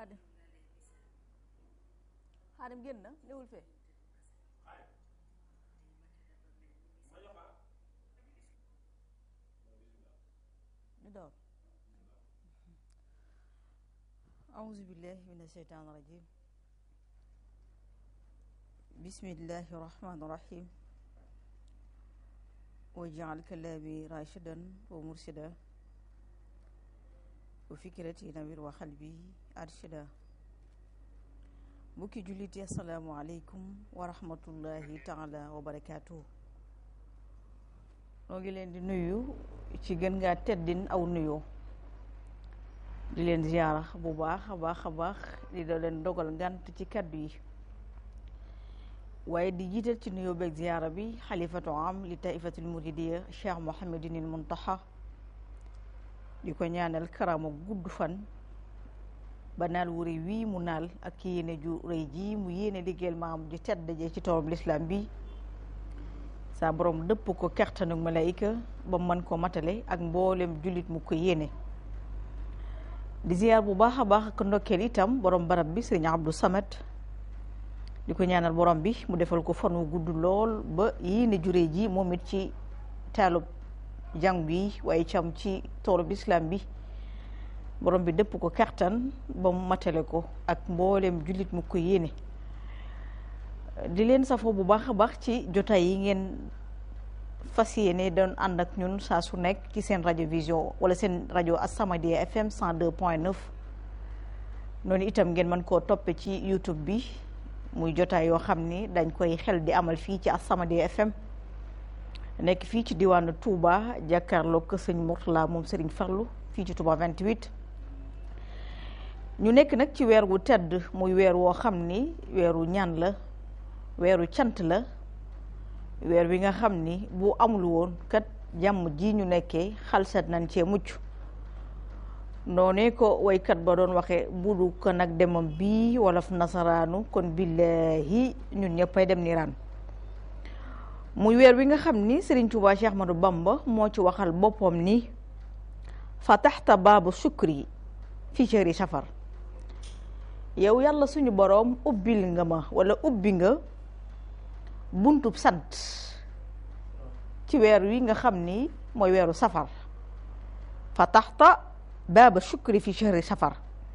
xaadim xaadim génn na newul fee ñu door auzu billahi min asheytaan rajim bismillahi rahmani rahim wajal kalaami rashidan wa mursida wa fikrati nawir wa xalbi arshida mbokki julliti assalaamu aleykum wa rahmatullahi taala wa barakaatuhu noo ngi leen di nuyu ci gën ngaa teddin aw nuyoo di leen ziyaara bu baax a baax a baax di da leen dogal ngant ci kaddu yi waaye di jiital ci nuyoo beeg ziyaara bi xalifatu am li taifatul muridiya cheikh mohamadinil muntaxa di ko ñaanal karama gudd fan ba naal wu rëy wii mu naal ak ki yéene ju rëy ji mu yéene liggéeyal maam ju tedd jee ci toolub lislaam bi saa borom dëpp ko kertanuk malaayika ba mën ko matale ak mboolem jullit mu ko yéene di ziyaar bu baax a baax ak ndokkeel itam borom barab bi sëriñ Abdou Samad di ko ñaanal borom bi mu defal ko fan wu gudd lool ba yéene ju rëy ji moom it ci taalub jàng bi waaye cam ci toolub lislaam bi borom bi dëpp ko kertan ba mu matale ko ak mboolem jullit mu ko yéene di leen safoo bu baax a baax ci jotaay yi ngeen fas yéene doon ànd ak ñun saa su nekk ci seen rajo vision wala seen rajo As-Samadiyya FM 102.9 noonu itam ngeen mën koo toppe ci YouTube bi muy jotaay yoo xam ni dañ koy xel di amal fii ci As-Samadiyya FM nekk fii ci diwaanu Touba jàkkaarloo ko sëñ Mourtala moom Serigne Farlu fii ci Touba 28. ñu nekk nag ci weer wu tedd muy weer woo xam ni weeru ñaan la. weeru cant la weer wi nga xam ni bu amul woon kat jàmm ji ñu nekkee xalsat nañ cee mucc noonee ko waykat ba doon waxe budu ko nag demam bii wolof nasaraanu kon billahi ñun ñëppay dem niiraan muy weer wi nga xam ni Serigne Touba Cheikh Ahmadou Bamba moo ci waxal boppam ni fataxta baabu sukri fi shahri safar yow yàlla suñu boroom ubbil nga ma wala ubbi nga buntub sant ci weer wi nga xam ni mooy weeru safar fataxta baaba shukri fi shahri safar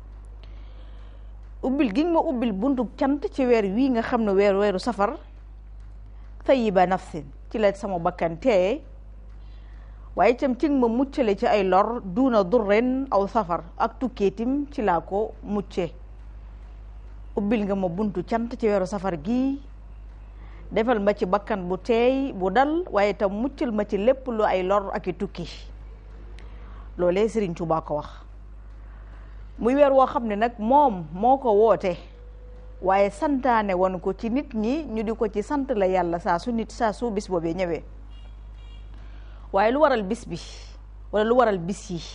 ubbil gi nga ma ubbil buntub cant ci weer wi nga xam ne weer weeru safar tayiba nafsin ci la sama bakkan teeye waaye itam ci nga ma muccale ci ay lor duuna durren aw safar ak tukkeetim ci laa ko mucce ubbil nga ma buntu cant ci weeru safar gi defal ma ci bakkan bu teey bu dal waaye itam muccal ma ci lépp lu ay lor ak i tukki loolee Sëriñ Tuubaa ko wax muy weer woo xam ne nag moom moo ko woote waaye santaane woon ko ci nit ñi ñu di ko ci sant la yàlla saa su nit saa su bis boobee ñëwee waaye lu waral bis bi wala lu waral bis yi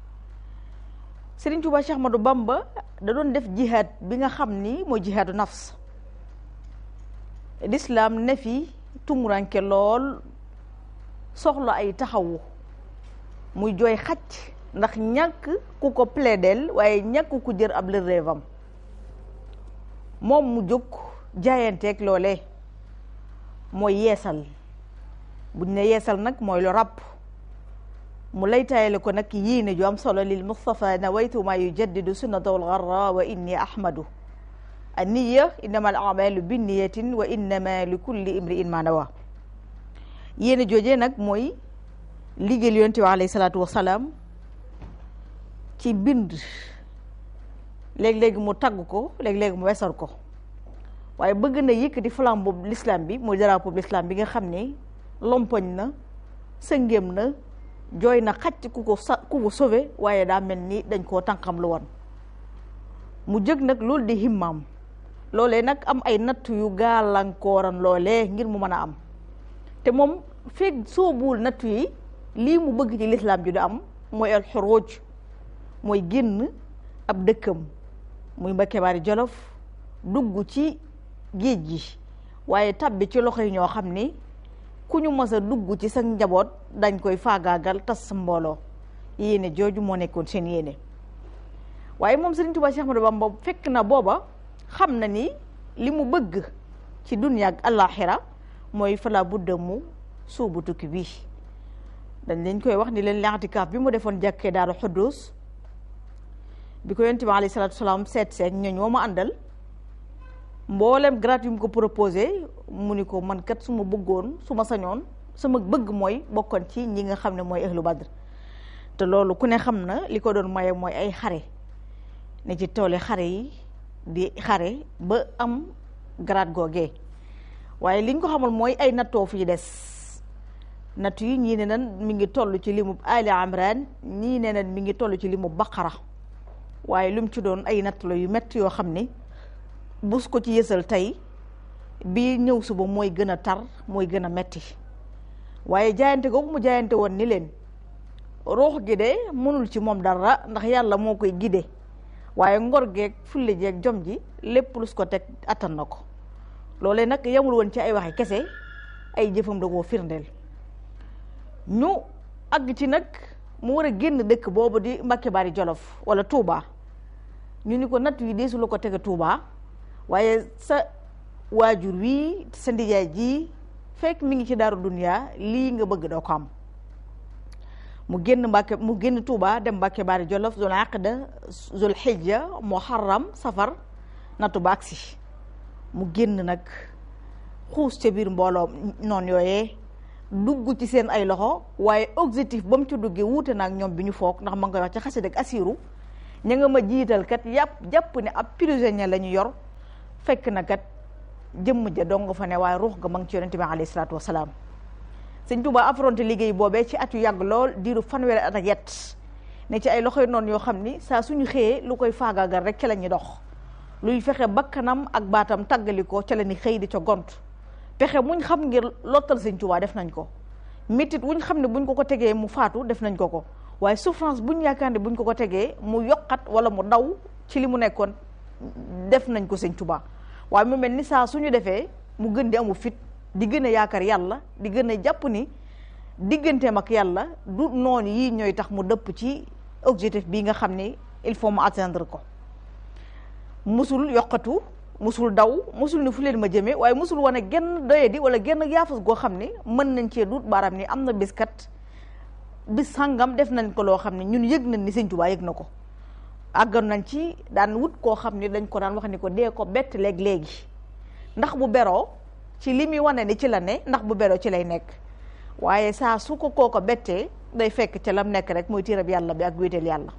Sëriñ Tuubaa Cheikh Ahmadou Bamba da doon def jihaad bi nga xam ni mooy jihaadu nafs lislaam ne fi tumuranke lool soxla ay taxawu muy jooy xacc ndax ñàkk ku ko plaidel waaye ñàkk ku jër ab lëreevam moom mu jóg jaayanteeg loole mooy yeesal buñ ne yeesal nag mooy lu ràpp mu lay taayale ko nag yéene ju am solo lil Mustafa nawaytu ma yujaddidu sunnata wal garra wa inni ahmadu anniya innama al amalu binniyatin wa innama li kulli imri'in ma nawa yéene joojee nag mooy liggéeyal yonent bi alayhi salaatu wasalaam ci bind léeg-léegi mu tagg ko léeg-léegi mu wesar ko waaye bëgg na yëkkati flambeau bu l'islam bi muy drapeau bu l'islam bi nga xam ne lompoñ na sëngéem na jooy na xacc ku ko sa ku ko sauvé waaye daa mel ni dañ koo tànqam lu woon mu jëg nag loolu di himmaam loolee nag am ay natt yu gàllankooran loolee ngir mu mën a am te moom feeg soobuwul natt yi lii mu bëgg ci lislaam ju di am mooy al xuruj mooy génn ab dëkkam muy Mbakke Bari Jolof dugg ci géej gi waaye tabbi ci loxo yi ñoo xam ni ku ñu mës a dugg ci sa njaboot dañ koy faagaagal tas sa mbooloo yéene jooju moo nekkoon seen yéene waaye moom Sëriñ Tuubaa Cheikh Ahmadou Bamba fekk na booba xam na ni li mu bëgg ci dunya ak àllaaxira mooy fala budda mu suubu tukki bii dañ leen koy wax ni leen l'intikaaf bi mu defoon jàkkee Daaru Xuddus bi ko yonent bi alayhi salaatu salaam seet seet ñooñ woo ma àndal mboolem grade yu mu ko proposé mu ni ko man kat su ma bëggoon su ma sañoon sama bëgg mooy bokkoon ci ñi nga xam ne mooy ahlu badr te loolu ku ne xam na li ko doon maye mooy ay xare ne ci toole xare yi di xare ba am grade googee waaye liñ ko xamal mooy ay nattoo fii des natt yi ñii ne nan mi ngi toll ci limu Ali Imran ñii ne nan mi ngi toll ci limu Baqara waaye lu mu ci doon ay natt la yu métti yoo xam ni bus ko ci yësal tey bi ñëw suba mooy gën a tar mooy gën a metti waaye jaayante googu mu jaayante woon ni leen ruux gi de mënul ci moom dara ndax yàlla moo koy gide waaye ngor geeg fulle jeeg jom ji lépp lus ko teg attan na ko loolee nag yamul woon ci ay waxi kese ay jëfam da koo firndeel ñu àgg ci nag mu war a génn dëkk boobu di Mbàkke Bari Jolof wala Touba ñu ni ko natt yi deesu la ko tege Touba waaye sa waajur wii sa ndijaay ji fekk mi ngi ci daaru duniya lii nga bëgg doo ko am mu génn Mbàkke mu génn Touba dem Mbàkke Bari Jolof zul aqda zul xijja muharram safar nattu ba agsi mu génn nag xuus ca biir mbooloo noonu yooyee dugg ci seen ay loxo waaye objectif ba mu ci duggee wuute naag ñoom bi ñu foog ndax ma ngi koy wax ci xasida ak asiru ña nga ma jiital kat yàpp jàpp ne ab prisonnier la ñu yor fekk na kat jëmm ja dong nga fa ne waaye ruux ga ma ngi ci yonente bi alayhi salaatu wasalaam sëñ Tuubaa affronté liggéey boobee ci at yu yàgg lool diiru fanweeri at ak yet ne ci ay loxoy noonu yoo xam ni saa suñu xëyee lu koy faagaagal rek ca la ñuy dox luy fexe bakkanam ak baatam tàggali ko ca la ni xëy di ca gont pexe muñ xam ngir lottal sëñ Tuubaa def nañ ko métit wuñ xam ne buñ ko ko tegee mu faatu def nañ ko ko waaye souffrance buñ yaakaar ne buñ ko ko tegee mu yokkat wala mu daw ci li mu nekkoon def nañ ko sëñ Tuubaa waaye mu mel ni saa suñu defee mu gën di amu fit di gën a yaakaar yàlla di gën a jàpp ni digganteem ak yàlla du noonu yii ñooy tax mu dëpp ci objectif bii nga xam ni il faut mu atteindre ko musul yokkatu musul daw musul ni fu leen ma jëmee waaye musul wane genn doyadi wala genn yaafus goo xam ni mën nañ cee duut baaraam ni am na bis kat bis sàngam def nañ ko loo xam ne ñun yëg nañ ni sëñ Tuubaa yëg na ko àggoon nañ ci daan wut koo xam ni dañ ko daan wax ni ko dee ko bett léeg-léegi ndax bu beroo ci li muy wane ni ci la ne ndax bu beroo ci lay nekk waaye saa su ko kooko bettee day fekk ca lam nekk rek mooy tiirab yàlla bi ak wéetal yàlla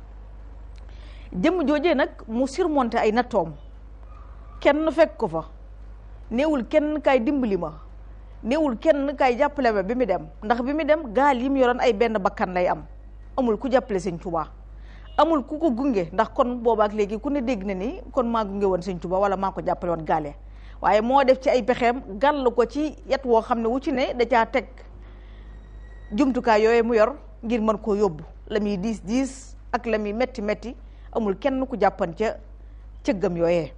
jëmm joojee nag mu surmonté ay nattoom kenn fekk ko fa néewul kenn kay dimbali ma néewul kenn kay jàppale ma bi mu dem ndax bi mu dem gaal yi mu yoroon ay benn bakkan lay am amul ku jàppale sëñ Tuubaa amul ku ko gunge ndax kon boobaak léegi ku ne dégg na ni kon maa gunge woon sëñ Tuubaa wala maa ko jàppale woon gaale waaye moo def ci ay pexeem gàll ko ci yet woo xam ne wu ci ne da caa teg jumtukaay yooyu mu yor ngir mën koo yóbbu la muy diis diis ak la muy metti metti amul kenn ku jàppan ca cëggam yooyee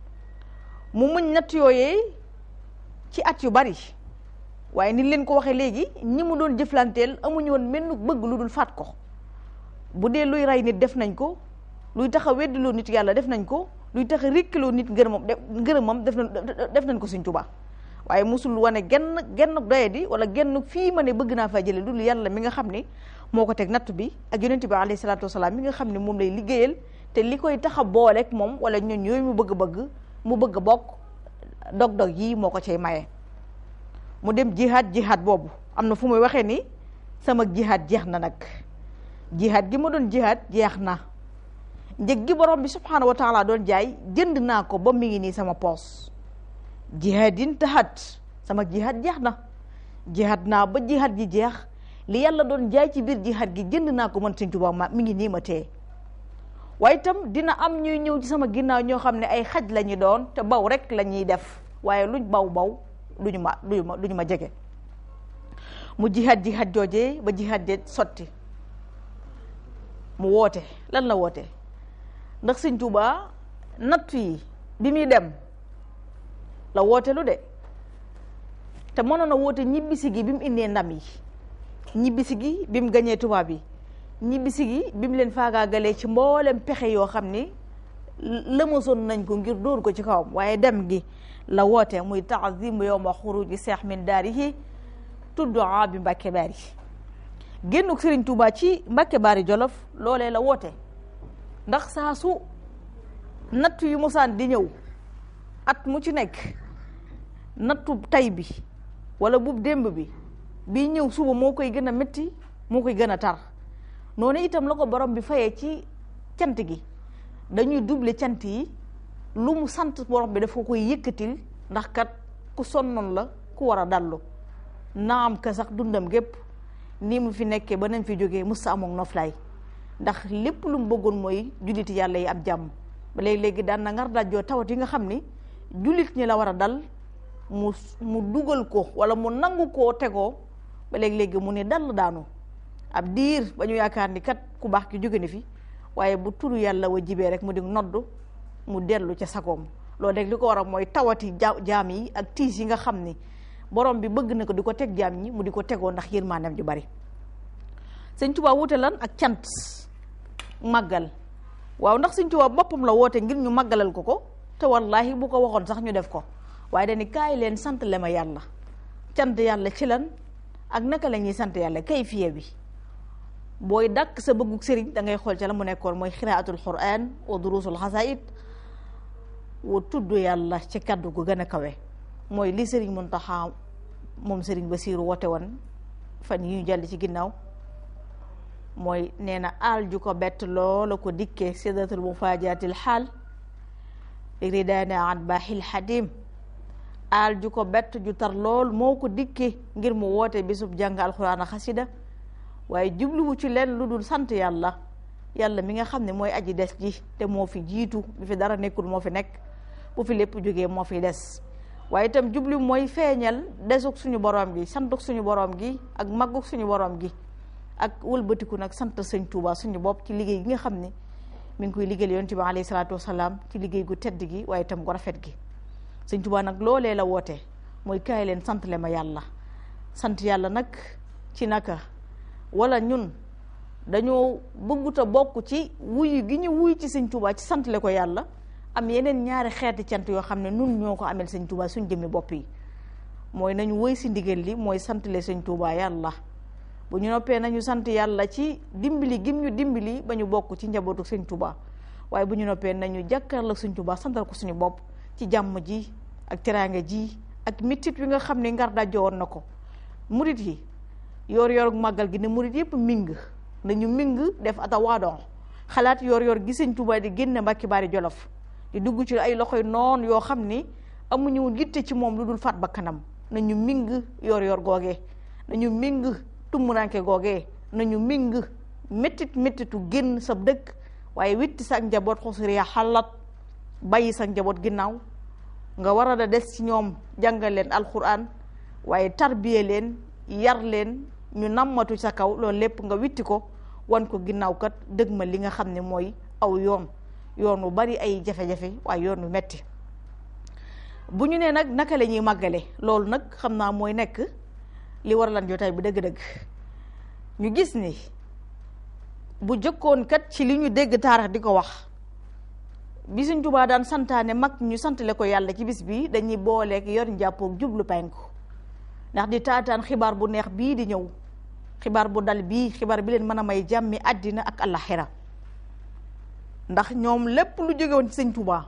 mu muñ natt yooyee ci at yu bari waaye ni leen ko waxee léegi ñi mu doon jëflanteel amuñu woon menn bëgg lu dul faat ko bu dee luy rey nit def nañ ko luy tax a weddiloo nit yàlla def nañ ko luy tax a rékkiloo nit ngërëmam ngërëmam def nañ def nañ ko Sëñ Tuubaa waaye musul wane genn genn doyadi wala genn fii ma ne bëgg naa faa jële dul yàlla mi nga xam ne moo ko teg natt bi ak yonent bi alayhi salaatu wasalaam mi nga xam ne moom lay liggéeyal te li koy tax a booleeg moom wala ñun yooyu mu bëgg-bëgg mu bëgg bokk dog-dog yii moo ko cay maye mu dem jihaad jihaad boobu am na fu muy waxee ni sama jihaad jeex na nag jihaad gi ma doon jihaad jeex na njëg gi borom bi subhaanahu wa taala doon jaay jënd naa ko ba mi ngi nii sama poos jihaadin tahat sama jihaad jeex na jihaad naa ba jihaad ji jeex li yàlla doon jaay ci biir jihaad gi jënd naa ko man Sëñ Tuubaa ma mi ngi nii ma tee waaye itam dina am ñuy ñëw ci sama ginnaaw ñoo xam ne ay xaj la ñu doon te baw rek la ñuy def waaye luñ baw baw duñu ma duñu ma duñu ma jege mu jihaad jihaad joojee ba jihaad je sotti mu woote lan la woote ndax Sëñ Tuubaa nattu yi bi muy dem la woote lu de te mënoon a woote ñibbisi gi bi mu indee ndam yi ñibbisi gi bi mu gañee tubaab yi ñibbisi gi bi mu leen faagaagalee ci mboolem pexe yoo xam ni lëmasoon nañ ko ngir dóor ko ci kawam waaye dem gi la woote muy taazim yowma xuruji seex min daarihi tudd bi Mbàkke Baari génnuk Sëriñ Tuubaa ci Mbàkke Baari Jolof loolee la woote ndax saa su natt yu mosaan di ñëw at mu ci nekk nattu tay bi wala bu démb bi bii ñëw suba moo koy gën a métti moo koy gën a tar noonu itam la ko borom bi fayee ci cant gi dañuy double cant yi lu mu sant borom bi dafa koy yëkkatil ndax kat ku sonnoon la ku war a dallu naam ka sax dundam gépp nii mu fi nekkee ba nañ fi jógee musta amoon noflaay ndax lépp lu mu bëggoon mooy julliti yàlla yi ab jàmm ba léegi-léegi daan na ngar dajjoo tawat yi nga xam ni jullit ñi la war a dal mu mu dugal ko wala mu nangu koo tegoo ba léegi-léegi mu ne dal daanu ab diir ba ñu yaakaar ni kat ku baax ki jóge ni fi waaye bu turu yàlla wa jibee rek mu di nodd mu dellu ca sagoom loolu rek li ko war a mooy tawati jaam yi ak tiis yi nga xam ni borom bi bëgg na ko di ko teg jaam ñi mu di ko tegoo ndax yërmaandeem ju bari sëñ Tuubaa wuute lan ak cant màggal waaw ndax sëñ Tuubaa boppam la woote ngir ñu màggalal ko ko te wallaahi bu ko waxoon sax ñu def ko waaye dañu kaay leen sant le ma yàlla cant yàlla ci lan ak naka la ñuy sant yàlla kay fiye bi booy dàkk sa bëggug sëriñ da ngay xool ca la mu nekkoon mooy xiraatul quran wa durusul xasaid wa tudd yàlla ci kaddu gu gën a kawe mooy li sëriñ Muntaxa moom sëriñ Basiiru woote woon fan yi ñu jàll ci ginnaaw mooy nee na aal ju ko bett loola ko dikkee sidatul mufaajatil xaal ridaana an baaxil xadim aal ju ko bett ju tar lool moo ko dikkee ngir mu woote bisub jàng alxuraan a xasida waaye jubluwu ci leen lu dul sant yàlla yàlla mi nga xam ne mooy aji des ji te moo fi jiitu bi fi dara nekkul moo fi nekk bu fi lépp jógee moo fi des waaye itam jublu mooy feeñal desug suñu borom gi santuk suñu borom gi ak magguk suñu borom gi ak wëlbatiku nag sant sëñ Tuuba suñu bopp ci liggéey gi nga xam ne mi ngi koy liggéeyal yonent bi alayhi salaatu wasalaam ci liggéey gu tedd gi waaye itam gu rafet gi sëñ Tuuba nag loolee la woote mooy kaay leen sant le ma yàlla sant yàlla nag ci naka wala ñun dañoo bëggut a bokk ci wuyu gi ñu wuy ci sëñ Tuuba ci sant le ko yàlla am yeneen ñaari xeeti cant yoo xam ne nun ñoo ko amel sëñ Tuuba suñ jëmmi bopp yi mooy nañu woy si ndigal li mooy sant le sëñ Tuuba yàlla bu ñu noppee nañu sant yàlla ci dimbali gim ñu dimbali ba ñu bokk ci njabootu sëñ Tuuba waaye bu ñu noppee nañu jàkkaarloo sëñ Tuuba santal ko suñu bopp ci jàmm ji ak teraanga ji ak mitit wi nga xam ne ngar dajjo woon na ko murit yi yoor yoor màggal gi ne murit yëpp ming nañu ming def atawaadon xalaat yoor yoor gi sëñ Tuuba di génne Mbàkke Baari Jolof di dugg ci ay loxoy noon yoo xam ni amuñu yitte ci moom lu dul faat ba kanam nañu ming yoor yoor googee nañu ming tummuranke googee nañu ming méttit méttitu génn sa dëkk waaye witti sa njaboot xusuriya xalat bàyyi sa njaboot ginnaaw nga war a da des ci ñoom jàngal leen alquran waaye tarbiye leen yar leen ñu nammatu sa kaw loolu lépp nga witti ko wan ko ginnaaw kat dëgg ma li nga xam ne mooy aw yoon yoon wu bari ay jafe-jafe waaye yoon wu metti bu ñu nee nag naka la ñuy màggale loolu nag xam naa mooy nekk li war lan jotaay bi dëgg-dëgg ñu gis ni bu jëkkoon kat ci li ñu dégg taarix di ko wax bi Sëñ Tuubaa daan santaane mag ñu santale ko yàlla ci bis bi dañuy booleeg yor njàppoog jublu penku ndax di taataan xibaar bu neex bii di ñëw xibaar bu dal bii xibaar bi leen mën a may jàmmi àddina ak àllaxira ndax ñoom lépp lu jóge woon ci Sëñ Tuubaa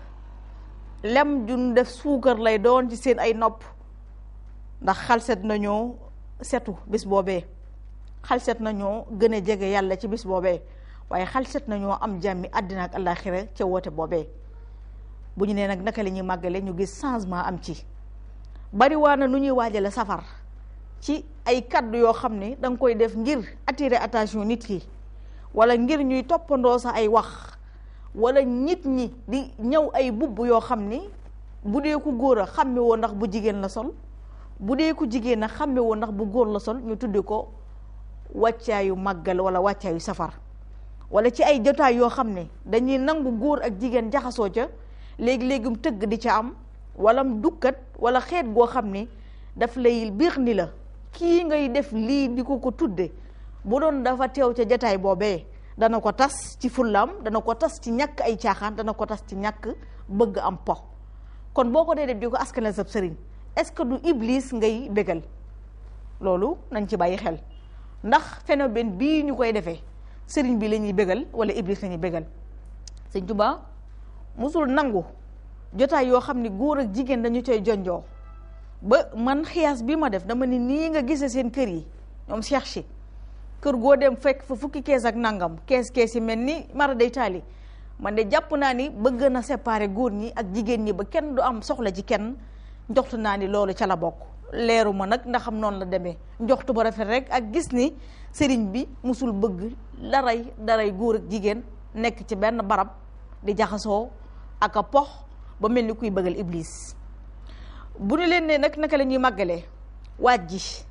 lem jun def suukar lay doon ci seen ay nopp ndax xalset nañoo setu bis boobee xalset nañoo gën a jege yàlla ci bis boobee waaye xalset nañoo am jàmmi àddina ak àllaaxira ca woote boobee bu ñu nee nag naka la ñuy màggale ñu gis changement am ci bari waa na nu ñuy waajale safar ci ay kaddu yoo xam ne da nga koy def ngir attirer attention nit ki wala ngir ñuy toppandoo sa ay wax wala nit ñi di ñëw ay bubb yoo xam ni bu dee ku góor a xàmme woo ndax bu jigéen la sol bu dee ku jigéen a xàmme woo ndax bu góor la sol ñu tudde ko wàccaayu màggal wala wàccaayu safar wala ci ay jotaay yoo xam ne dañuy nangu góor ak jigéen jaxasoo ca léegi-léegum tëgg di ca am wala dukkat wala xeet goo xam ne daf lay biir ni la kii ngay def lii di ko ko tudde bu doon dafa teew ca jataay boobee dana ko tas ci fullaam dana ko tas ci ñàkk ay caaxaan dana ko tas ci ñàkk bëgg am po kon boo ko dee def di ko askanal sab sëriñ est-ce que du iblis ngay bégal loolu nañ ci bàyyi xel ndax phénomène bii ñu koy defee sëriñ bi la ñuy bégal wala iblis la ñuy bégal sëñ Tuubaa musul nangu jotaay yoo xam ne góor ak jigéen dañu coy jonjoo ba man xiyaas bi ma def dama ni nii nga gisee seen kër yi ñoom Cheikh si kër goo dem fekk fa fukki kees ak nangam kees kees yi mel ni mara day taali man de jàpp naa ni bëgg na séparer góor ñi ak jigéen ñi ba kenn du am soxla ci kenn njoxtu naa ni loolu ca la bokk leeru ma nag ndax xam noonu la demee njoxtu ba rafet rek ak gis ni sëriñ bi musul bëgg daray daray góor ak jigéen nekk ci benn barab di jaxasoo ak a pox ba mel ni kuy bëggal iblis bu ñu leen ne nag naka la ñuy màggalee waaj ji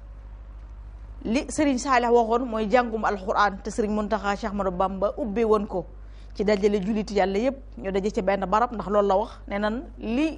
li sëriñ Saalix waxoon mooy jàngum alxuraan te sëriñ Muntaxa Cheikh Ahmadou Bamba ubbee woon ko ci dajale julliti yàlla yépp ñu daje ci benn barab ndax loolu la wax ne nan li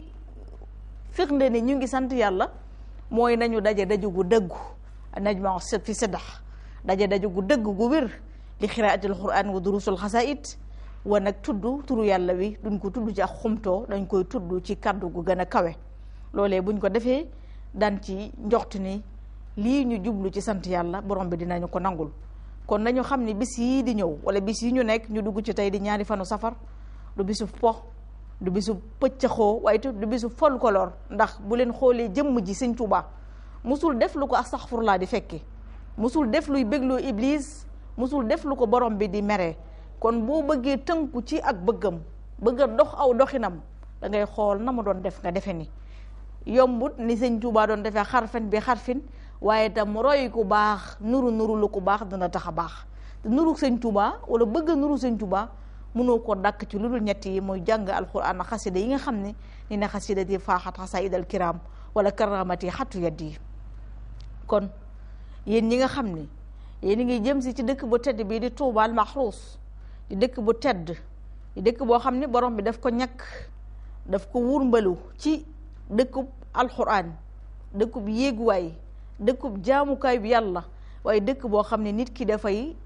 firnde ne ñu ngi sant yàlla mooy nañu daje daju gu dëggu najma fi siddax daje daju gu dëgg gu wér li xiraatil quraan wa durusul xasaid wa nag tudd turu yàlla wi duñ ko tudd ci ak xumtoo dañ koy tudd ci kaddu gu gën a kawe loolee buñ ko defee daan ci njoxtu ni lii ñu jublu ci sant yàlla borom bi dinañu ko nangul kon nañu xam ni bis yii di ñëw wala bis yi ñu nekk ñu dugg ci tey di ñaari fanu safar du bisu po du bisu pëccëxoo waaye te du bisu folklore ndax bu leen xoolee jëmm ji sëñ Tuubaa musul def lu ko astaxfurlaa di fekke musul def luy bégloo iblis musul def lu ko borom bi di mere kon boo bëggee tënku ci ak bëggam bëgg a dox aw doxinam da ngay xool na ma doon def nga defe ni yombut ni sëñ Tuubaa doon defee xarfen bi xarfin waaye tam roy ku baax nuru nuru lu ku baax dina tax a baax nuru sëñ Tuubaa wala bëgg a nuru sëñ Tuubaa mënoo ko dàkk ci lu dul ñett yi mooy jàng alquran ak xasida yi nga xam ne ni na xasida di faaxat xasaid al kiram wala karamati xattu yedd yi kon yéen ñi nga xam ne yéen ngi jëm si ci dëkk bu tedd bii di tuubaal maxruus di dëkk bu tedd di dëkk boo xam ne borom bi daf ko ñàkk daf ko wurmbalu ci dëkkub alquran dëkkub yéeguwaay dëkkub jaamukaay bi yàlla waaye dëkk boo xam ne nit ki dafay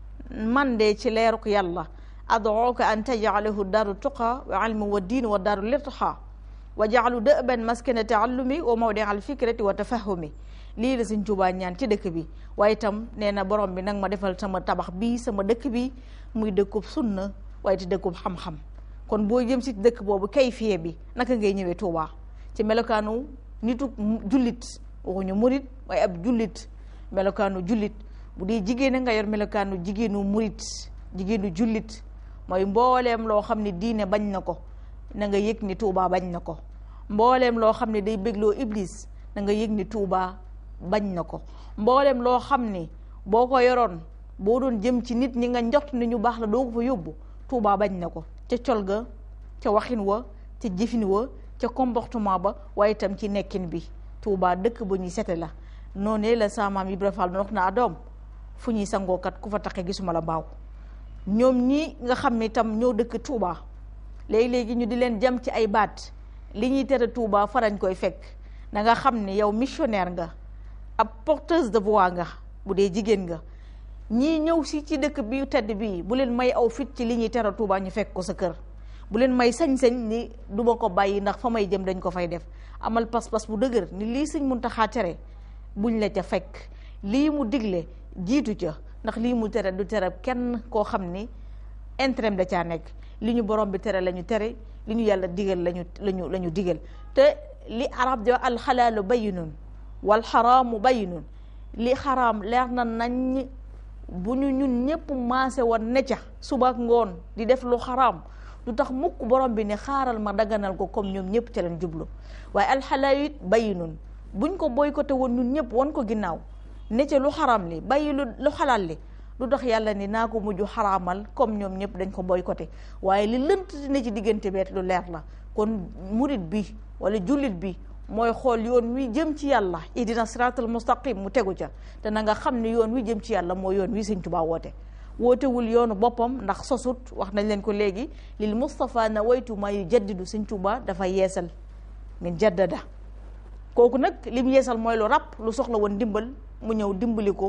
mandee ci leeruk yàlla ad'uka an taj'alahu daaru tuqa wa ilmi wa diin wa daaru lirtiqa wa ja'alu da'ban maskana ta'allumi wa mawdi'a al-fikrati wa tafahumi lii la Sëñ Tuubaa ñaan ci dëkk bi waaye itam nee na borom bi nag ma defal sama tabax bii sama dëkk bi muy dëkkub sunna waaye te dëkkub xam-xam kon boo jëm si dëkk boobu kayfiye bi naka ngay ñëwee Tuubaa ci melokaanu nitu jullit waxuñu murit waaye ab jullit melokaanu jullit bu dee jigéen nga yor melokaanu jigéenu murit jigéenu jullit mooy mbooleem loo xam ne diine bañ na ko na nga yëg ni Tuubaa bañ na ko mbooleem loo xam ne day bégloo iblis na nga yëg ni Tuubaa bañ na ko mbooleem loo xam ni boo ko yoroon boo doon jëm ci nit ñi nga njort ni ñu baax la doo ko fa yóbbu Tuubaa bañ na ko ca col ga ca waxin wa ca jëfin wa ca comportement ba waaye itam ci nekkin bi Tuubaa dëkk bu ñuy sete la noonee la sa maam Ibra Fall wax na doom fu ñuy sangookat ku fa taxe gisuma la mbaaw ñoom ñi nga xam ne itam ñoo dëkk Touba léegi-léegi ñu di leen jam ci ay baat li ñuy tere Touba farañ koy fekk na nga xam ne yow missionnaire nga ab porteuse de voix nga bu dee jigéen nga ñii ñëw si ci dëkk bi tedd bii bu leen may aw fit ci li ñuy tere Touba ñu fekk ko sa kër bu leen may sañ-sañ ni du ma ko bàyyi ndax fa may jëm dañ ko fay def amal pas-pas bu dëgër ni lii sëñ Muntaxa tere buñ la ca fekk lii mu digle jiitu ca ndax lii mu tere du tere kenn koo xam ni intérêt da caa nekk li ñu borom bi tere la ñu tere li ñu yàlla digal lañu lañu la ñu digal te li arab di wax alxalaalu bayyinun wal xaraamu bayyinun li xaraam leer na nañ bu ñu ñun ñëpp maase woon ne ca suba ak ngoon di def lu xaraam du tax mukk borom bi ne xaaral ma daganal ko comme ñoom ñëpp ca leen jublu waaye alxalaalu it bayyinun buñ ko boycotté woon ñun ñëpp wan ko ginnaaw ne ca lu xaram li bàyyi lu lu xalaal li lu tax yàlla ni naa ko mujj xaraamal comme ñoom ñëpp dañ ko boycotté waaye li lënt ne ci diggante beet lu leer la kon murit bi wala jullit bi mooy xool yoon wi jëm ci yàlla ihdina siraatal mustaqim mu tegu ca te na nga xam ne yoon wi jëm ci yàlla mooy yoon wi Sëñ Tuubaa woote wootewul yoonu boppam ndax sosut wax nañ leen ko léegi lil Mustafa na waytu ma yu jaddidu Sëñ Tuubaa dafa yeesal min jaddada kooku nag lim yeesal mooy lu ràpp lu soxla woon dimbal mu ñëw dimbali ko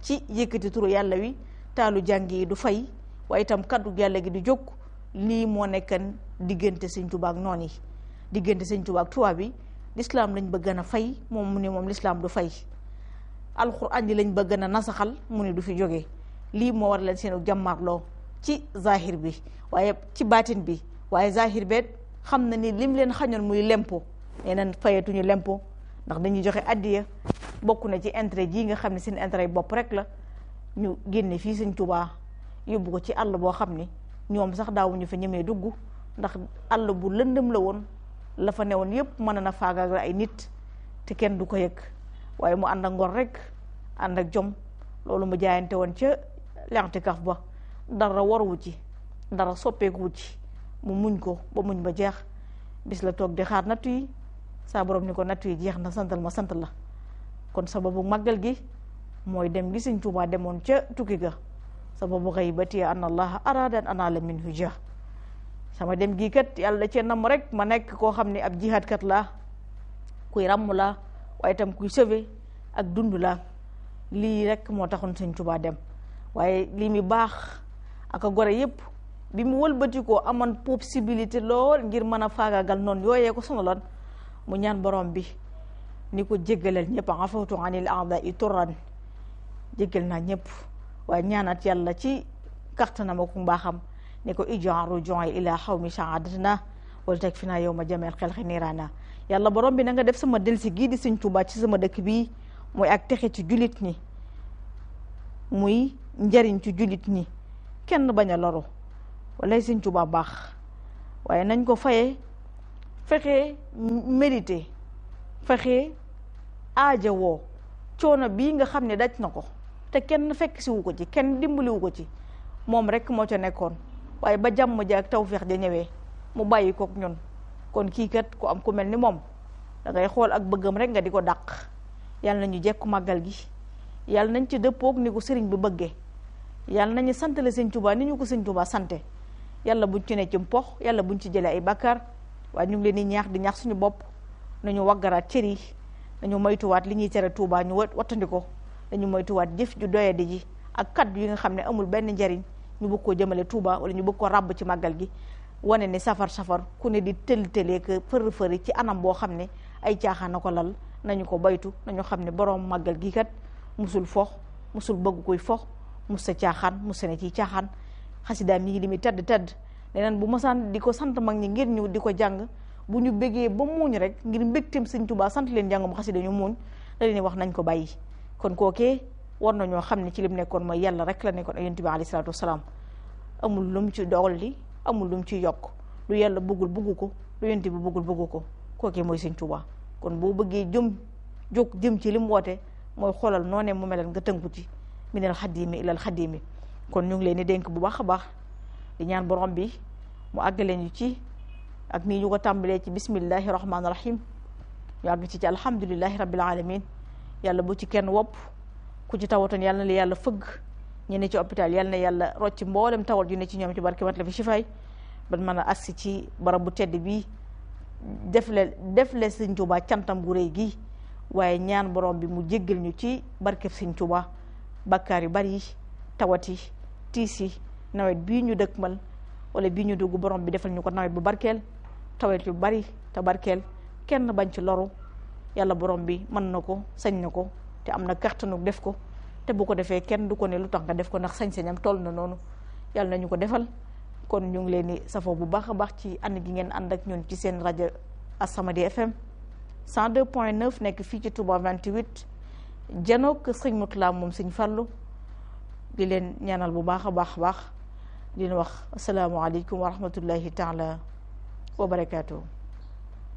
ci yëkkati turu yàlla wi taalu jàng yi du fay waaye itam kaddu yàlla gi du jóg lii moo nekkan diggante sëñ Tuubaa ak noon yi diggante sëñ Tuubaa ak tubaab bi lislaam lañ bëgg a fay moom mu ne moom lislaam du fay alxuraan ji lañ bëgg a nasaxal mu ne du fi jógee lii moo war leen seenu jàmmarloo ci zahir bi waaye ci baatin bi waaye zahir beet xam na ni lim leen xañoon muy lempo nee nañ fayetuñu lempo ndax dañuy joxe addiya bokk na ci intérêt jii nga xam ne seen intérêt bopp rek la ñu génne fii sëñ Tuubaa yóbbu ko ci àll boo xam ni ñoom sax daawuñu fa ñemee dugg ndax àll bu lëndëm la woon la fa newoon yépp mën na faagaagal ay nit te kenn du ko yëg waaye mu ànd ak ngor rek ànd ak jom loolu mu jaayante woon ca l'i'tikaf ba dara waruwu ci dara soppeekuwu ci mu muñ ko ba muñ ba jeex bis la toog di xaar nattu yi saa borom ni ko nattu yi jeex na santal ma sant la kon sababu màggal gi mooy dem gi Sëñ Tuubaa demoon ca tukki ga sababu xaybati an allah arada an anala minhu jah sama dem gii kat yàlla da cee nam rek ma nekk koo xam ne ab jihaad kat laa kuy ràmm laa waaye itam kuy sauver ak dund laa lii rek moo taxoon Sëñ Tuubaa dem waaye lii mi baax ak a gore yépp bi mu wëlbatikoo amoon possibilité lool ngir mën a faagaagal noonu yooyee ko sonaloon mu ñaan borom bi ni ko jéggalal ñëpp afawtu anil a'da'i turran jéggal naa ñëpp waaye ñaanat yàlla ci kattanam ak mbaaxam ni ko ijan ruju'i ila xawmi sa'adatna wala teg fi naa yow ma jameel xel xi niiraana yàlla borom bi na nga def sama delsi gii di Sëñ Tuubaa ci sama dëkk bii muy ak texe ci jullit ñi muy njariñ ci jullit ñi kenn bañ a loru walay Sëñ Tuubaa baax waaye nañ ko faye fexe mérité fexe aaja woo coono bii nga xam ne daj na ko te kenn fekk siwu ko ci kenn dimbaliwu ko ci moom rek moo ca nekkoon waaye ba jàmm ja ak tawféex ja ñëwee mu bàyyi kook ñun kon kii kat ku am ku mel ni moom da ngay xool ak bëggam rek nga di ko dàq yàlla nañu jekku màggal gi yàlla nañ ci dëppoog ni ko sëriñ bi bëggee yàlla nañu santale Sëñ Tuubaa ni ñu ko Sëñ Tuubaa sante yàlla buñ ci ne ci mpox yàlla buñ ci jëlee ay bàkkaar waaye ñu ngi leen di ñaax di ñaax suñu bopp nañu waggaraat cër yi nañu moytuwaat li ñuy tere Tuubaa ñu wattandi ko dañu moytuwaat jëf ju doyadi ji ak kaddu yi nga xam ne amul benn njariñ ñu bëgg koo jëmale Tuubaa wala ñu bëgg ko ràbb ci màggal gi wane ne safar safar ku ne di tël tëlee que fër fëri ci anam boo xam ne ay caaxaan na ko lal nañu ko baytu nañu xam ne borom màggal gi kat musul fox musul bëgg koy fox mus sa caaxaan mus sa ne ci caaxaan xasidaam yi li muy tedd tedd leneen bu mosaan di ko sant mag ñi ngir ñu di ko jàng bu ñu bëggee ba muuñ rek ngir mbégteem Sëñ Tuubaa sant leen jàngum xasida ñu muuñ da leen wax nañ ko bàyyi kon kookee war nañoo xam ne ci lim nekkoon mooy yàlla rek la nekkoon ak yonent bi alayhi salaatu wasalaam amul lu mu ci dolli amul lu mu ci yokk lu yàlla bëggul bëggu ko lu yonent bi bëggul bëggu ko kookee mooy Sëñ Tuubaa kon boo bëggee jëm jóg jëm ci li mu woote mooy xoolal noonee mu melal nga tënku ci minal xadimi ilal xadimi kon ñu ngi leen di dénk bu baax a baax di ñaan borom bi mu àggale ñu ci ak nii ñu ko tàmbalee ci bismillahi rahmaani rahim ñu àgg ci ci alhamdulillahi rabbil alamin yàlla bu ci kenn wopp ku ci tawatoon yàlla na la yàlla fëgg ñu ne ci hôpital yàlla na yàlla rocc mboolem tawat yu ne ci ñoom ci barke mat la fi shifaay ban mën a agsi ci barab bu tedd bii def le def le Sëñ Tuubaa cantam gu rëy gi waaye ñaan borom bi mu jéggal ñu ci barkeb Sëñ Tuubaa bakkaar yu bari yi tawat yi tiis yi nawet bii ñu dëkkmal wala bii ñu dugg borom bi defal ñu ko nawet bu barkeel tawet yu bari te barkeel kenn bañ ci loru yàlla borom bi mën na ko sañ na ko te am na kattanu def ko te bu ko defee kenn du ko ne lu tax nga def ko ndax sañ-sañam toll na noonu yàlla nañu ko defal kon ñu ngi leen di safoo bu baax a baax ci ànd gi ngeen ànd ak ñun ci seen rajo As-Samadiyya FM 102.9 nekk fii ci Touba 28 janook sëñ Mutula moom sëñ Fallu di leen ñaanal bu baax a baax a baax di leen wax asalaamaaleykum wa rahmatullahi taala wa barakaatu.